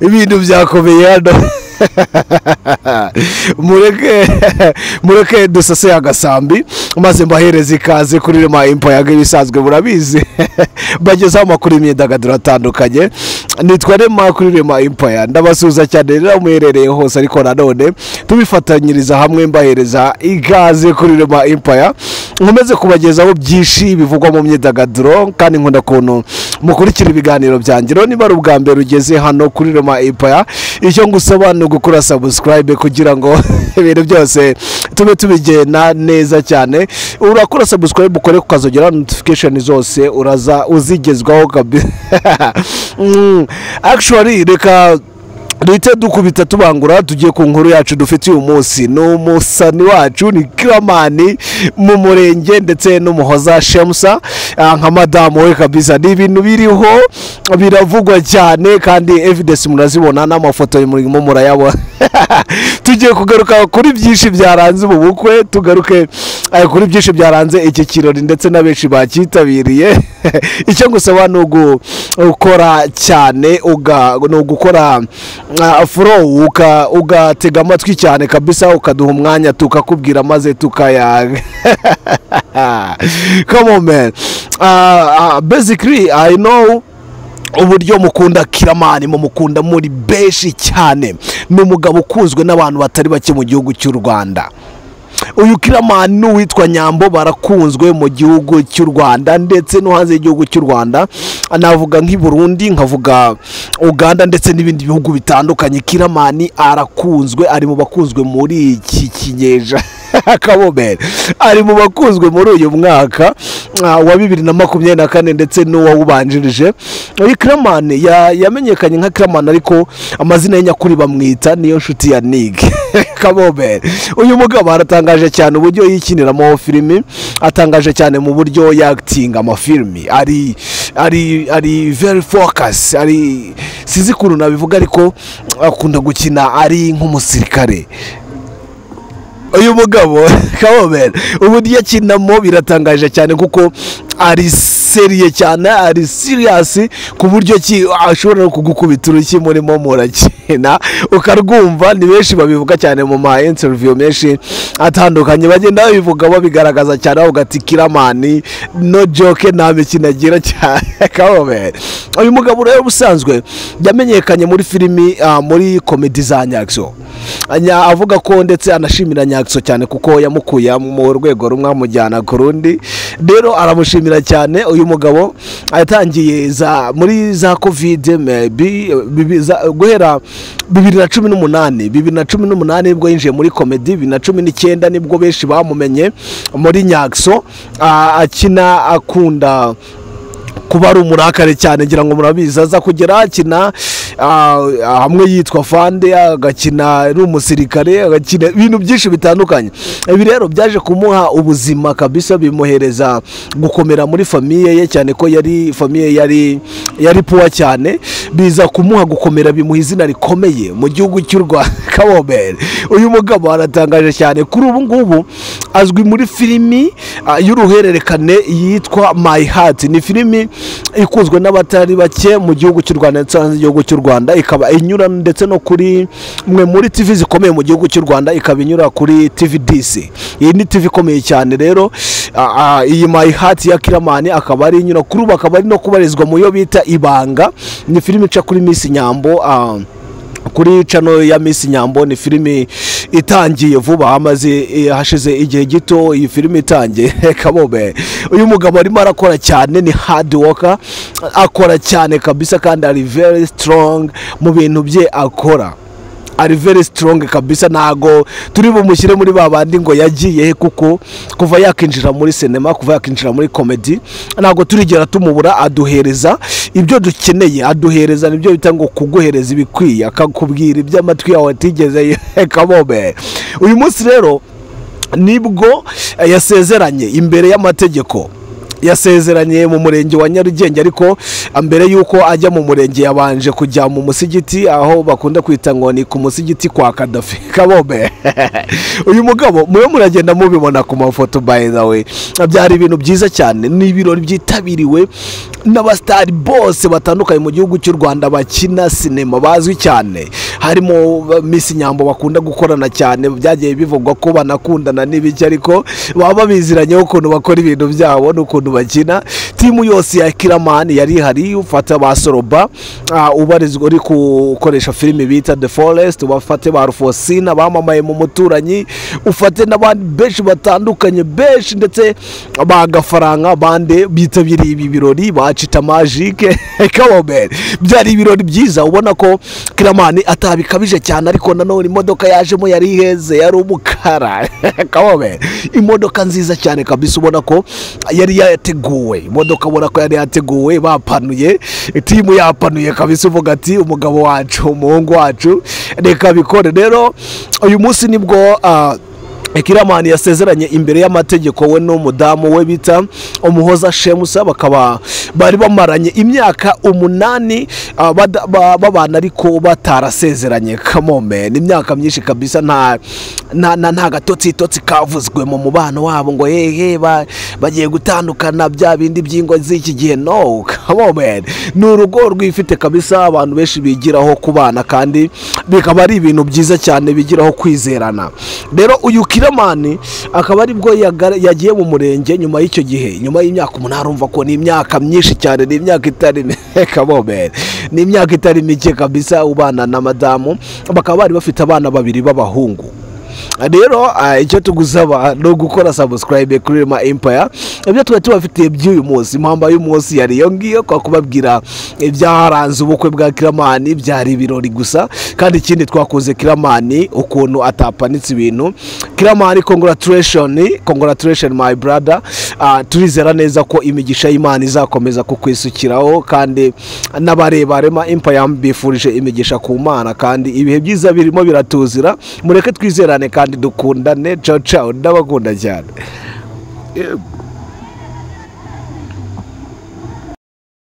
ibintu byakomeye hano mureke mureke dusase agasambi maze mbahereze ikaze kuri rema impayaga ibisanzwe murabizi bagezaho amakuru y'imyidagaduro atandukanye nitwa rema kuri rema impaya ndabasuhuza cyane rero muherereye hose ariko nanone tubifatanyiriza hamwe mbahereza ikaze kuri rema impaya nkomeze kubagezaho byinshi bivugwa mu myidagaduro kandi nkunda ukuntu mukurikira ibiganiro byanjye rero niba ari ubwa mbere ugeze hano kuri rema impaya icyo ngusaba ni ugukora sabusikarayibe kugira ngo ibintu byose tube tubigenda neza cyane urakora sabusikarayibe ukore ukazongera notifikasheni zose uraza uzigezwaho kabisa akishwari reka duhite dukubita tubangura tugiye ku nkuru yacu dufite uyu munsi ni umusani wacu ni kiramani mu murenge ndetse n'umuhoza shemusa nka madamu we kabisa ni ibintu biriho biravugwa cyane kandi evidesi murazibona n'amafoto y'umurimo murayabona tugiye kugaruka kuri byinshi byaranze ubu bukwe tugaruke kuri byinshi byaranze iki kirori ndetse na benshi bacyitabiriye icyo ngusaba ni ugukora cyane ni ugukora furo ugatega amatwi cyane kabisa ukaduha umwanya tukakubwira maze tukayaga kamomeni bezikiri ayi know uburyo mukunda kiramani mumukunda muri benshi cyane ni umugabo ukunzwe n'abantu batari bake mu gihugu cy'u rwanda uyu kiramani n'uwitwa nyambo barakunzwe mu gihugu cy'u rwanda ndetse no hanze y'igihugu cy'u rwanda navuga nk'i burundi nkavuga uganda ndetse n'ibindi bihugu bitandukanye kiramani arakunzwe ari mu bakunzwe muri iki kinyejana akabomeri ari mu bakunzwe muri uyu mwaka wa bibiri na makumyabiri na kane ndetse n'uwawubanjirije uyu kiramani yamenyekanye nka kiramani ariko amazina ye nyakuri bamwita niyo nshuti ya nige kabomeri uyu mugabo aratangaje cyane uburyo yikiniramo filimi atangaje cyane mu buryo yakitinga amafilimi ari ari ari very focus ari sinzi ukuntu nabivuga ariko akunda gukina ari nk'umusirikare uyu mugabo kabomeri uburyo akinamo biratangaje cyane kuko ari seriye cyane ari siriyasi ku buryo ki ashobora no kugukubita urushyi murimo murakina ukarwumva ni benshi babivuga cyane mu ma interiviyo menshi atandukanye bagenda babivuga babigaragaza cyane bavuga ati kiramani no joke nta mikino agira cyane kabomeri uyu mugabo rero ubusanzwe yamenyekanye muri filimi muri komedi za nyakso avuga ko ndetse anashimira nyakso cyane kuko yamukuye mu rwego rumwe amujyana ku rundi rero aramushimira cyane uyu mugabo yatangiye muri za kovide guhera bibiri na cumi n'umunani bibiri na cumi n'umunani nibwo yinjiye muri komedi bibiri na cumi n'icyenda nibwo benshi bamumenye muri nyakso akina akunda kuba ari umurakare cyane ngira ngo murabizi aza kugera akina hamwe yitwa fande agakina ari umusirikare agakina ibintu byinshi bitandukanye ibi rero byaje kumuha ubuzima kabisa bimuhereza gukomera muri famiye ye cyane ko yari famiye yari yari puwa cyane biza kumuha gukomera bimuha izina rikomeye mu gihugu cy'u rwanda kabomeri uyu mugabo aratangaje cyane kuri ubu ngubu azwi muri filimi y'uruhererekane yitwa mayi hati ni filimi ikunzwe n'abatari bake mu gihugu cy'u rwanda ndetse hanze y'igihugu cy'u rwanda ikaba inyura ndetse no kuri mwe muri tivi zikomeye mu gihugu cy'u rwanda ikaba inyura kuri tivi disi iyi ni tivi ikomeye cyane rero iyi mayi hati ya kiramani akaba ari inyura kuri ubu akaba ari no kubarizwa mu yo bita ibanga ni filimi ica kuri minsi nyambo kuri cano ya minsi nyambo ni filimi itangiye vuba hamaze hashize igihe gito iyi filimi itangiye kabobe uyu mugabo arimo arakora cyane ni hadi woka akora cyane kabisa kandi ari very strong mu bintu bye akora ari very strong kabisa ntago turi bumushyire muri ba bandi ngo yagiye kuko kuva yakinjira muri sinema kuva yakinjira muri komedi ntago turigera tumubura aduhereza ibyo dukeneye aduhereza nibyo bita ngo kuguhereza ibikwiye akakubwira ibyo amatwi yawe atigeze kabome uyu munsi rero nibwo yasezeranye imbere y'amategeko yasezeranye mu murenge wa nyarugenge ariko mbere y'uko ajya mu murenge yabanje kujya mu musigiti aho bakunda kwita ngo ni ku musigiti kwa kadafi kabome uyu mugabo mube muragenda mubibona ku mafoto by the way byari ibintu byiza cyane ni ibirori byitabiriwe n'abasitari bose batandukanye mu gihugu cy'u rwanda bakina sinema bazwi cyane harimo misi nyambo bakunda gukorana cyane byagiye bivugwa ko banakundana n'ibiki ariko baba babiziranyeho ukuntu bakora ibintu byabo n'ukuntu bakina timu yose ya kiramani yari ihari ufata ba soroba ah, ubarizwa uri gukoresha filime bita the forest ubafate ba rufosina bamamaye mu muturanyi ufate n'abandi benshi batandukanye benshi ndetse ba gafaranga bande bitabiriye ibi birori bacita majike kabomeri byari ibirori byiza ubona ko kiramani atabikabije cyane ariko nanone imodoka yajemo yari iheze yari umukara kabomeri imodoka nziza cyane kabisa ubona ko yari yateguwe imodoka ubona ko yari yateguwe bapanuye timu yapanuye kabisa uvuga ati umugabo wacu umuhungu wacu reka bikore rero uyu munsi nibwo ah, Kiramani yasezeranye imbere y'amategeko we n'umudamu we bita umuhoza shemusa bakaba bari bamaranye imyaka umunani ah, bada- ba- babana ariko batarasezeranye kamome ni imyaka myinshi kabisa nta nta nta- nta gatotsitotsi kavuzwe mu mubano wabo ngo hehe ba- bagiye gutandukana bya bindi by'ingo z'iki gihe no kamome ni urugo rwifite kabisa abantu benshi bigiraho kubana kandi bikaba ari ibintu byiza cyane bigiraho kwizerana rero uyu kiramani akaba aribwo yaga- yagiye mu murenge nyuma y'icyo gihe nyuma y'imyaka umunani urumva ko ni imyaka myinshi cyane ni imyaka itari kabomere ni imyaka itari mike kabisa ubana na madamu bakaba bari bafite abana babiri b'abahungu rero ah, icyo tugusaba ni ugukora sabusikarayibe kuri rema empaya ibyo twari tubafitiye by'uyu munsi impamba y'umunsi yari iyo ngiyo kwa kubabwira ibyaranze ubukwe bwa kiramani byari ibirori gusa kandi ikindi twakoze kiramani ukuntu atapanitse ibintu kiramani congratulation congratulation my brother Ah, turizera neza ko imigisha y'imana izakomeza kukwisukiraho kandi n'abareba rema empaya bifurije imigisha ku mana kandi ibihe byiza birimo biratuzira mureke twizerane kandi dukundane ciao ciao ndabakunda cyane Yebo.